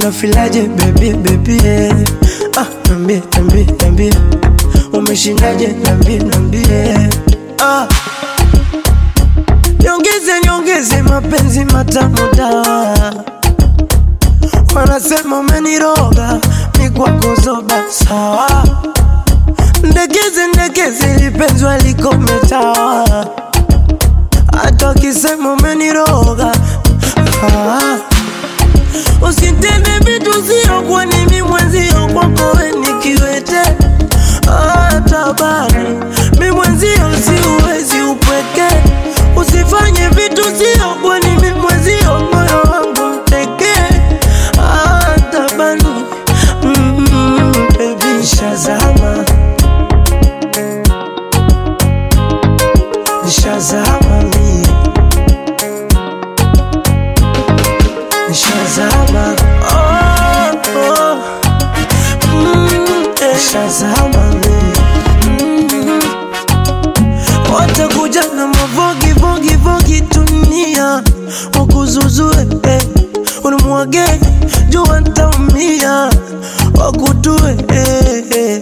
unafilaje baby baby eh. ah, nambie nambie nambie umeshindaje nambie nambie ah. Nyongeze nyongeze mapenzi matamu dawa wanasema umeniroga mikwako zoba sawa ndekeze ndekeze lipenzwa likometawa hata wakisema umeniroga ah. usitende vitu sio kwa nimi mwenzio kwako we nikiwete ah, tabani mi mwenzio siuwezi upweke usifanye vitu sio kwa nimi mwenzio moyo wangu mteke ah, tabani mm, baby shazama nishazama mie nishazama oh, oh. Mm, eh. nishazama mie mm. watakuja na mavogi vogi vogi dunia wakuzuzue eh. unimwage jua ntaumia wakutue eh, eh.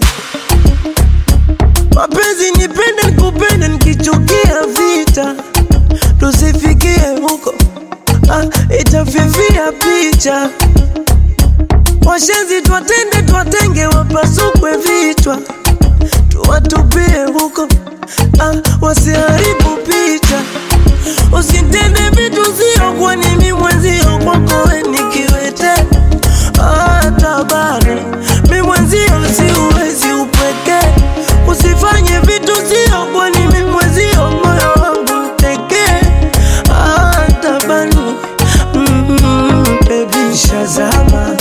Mapenzi nipende nikupende nikichukia vita tusifikie huko ah, itafifia picha washenzi twatende twatenge wapasukwe vichwa tuwatupie huko ah, wasiharibu picha usitende vitu sio kwa nini mwenzio kwako we nikiwete ah, tabari mi mwenzio siuwezi upweke usifanye vitu sio kwa nini mwenzio moyo wangu mteke ah, tabani mm, baby shazama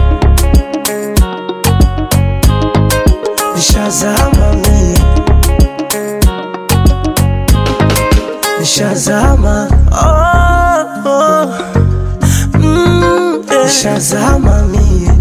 nishazama mie nishazama oh, oh. Mm, eh. nishazama mie